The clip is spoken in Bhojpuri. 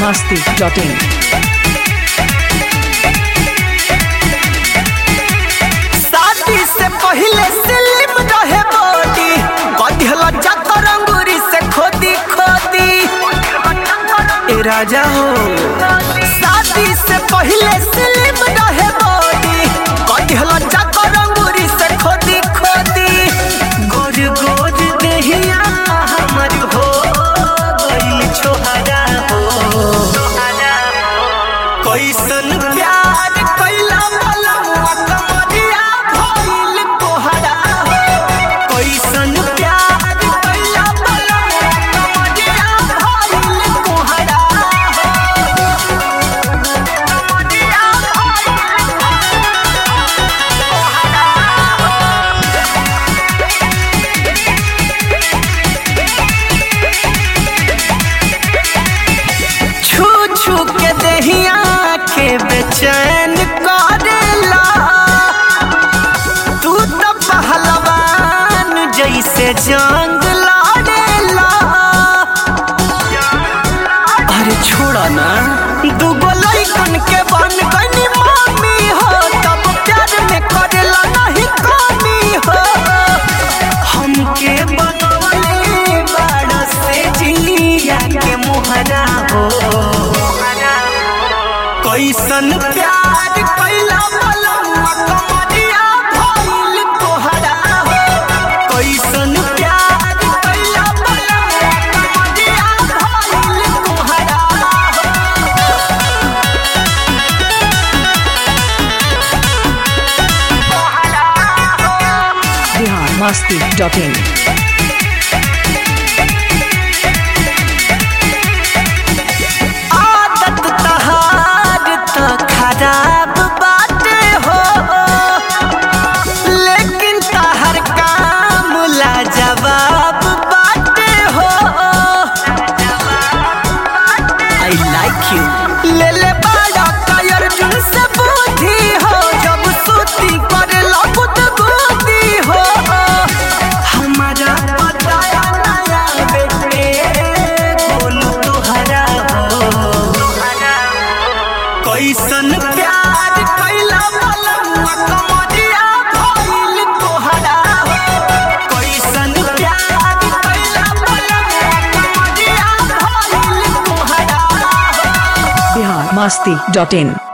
masti.in. शादी से पहले स्लिम रहे बॉडी कदिहल जाकर अंगूरी से खोदी खोदी ए राजा हो शादी से पहले स्लिम रहे बॉडी कदिहल जाकर अंगूरी से खोदी खोदी गोर गोर देहिया हमर हो गइल छोहरा हो कैसन प्यार कैला बलमुआ कमरिया भइल तोहरा हो कैसन प्यार कैला बलमुआ कमरिया भइल तोहरा हो कमरिया भइल छू छू के दहिया के बेचैन करेला तू तो पहलवान जैसे जंग लड़ेला अरे छोड़ा ना दूगो लइकन के बन गनी मामी हो तब प्यार में करेला नहीं कमी हो हमके बनवले बाड़ा से जिया के मोहरा हो कैसन प्यार कैला बलमुआ कमरिया भइल तोहरा हो कैसन प्यार कैला बलमुआ कमरिया भइल तोहरा हो Bihar masti.in. आदत तहार तो खराब बाटे हो लेकिन तहर काम ला जवाब बाटे हो आई लाइक यू ले ले बड़ा कायर जुन से बुद्धि हो जब सूती करे लगुत बुद्धि हो हमारा बताया नया बेटे बोलू तुहरा हो कैसन प्यार कैला बलमुआ कमरिया भइल तोहरा हो कैसन प्यार कैला बलमुआ कमरिया भइल तोहरा हो Bihar masti.in.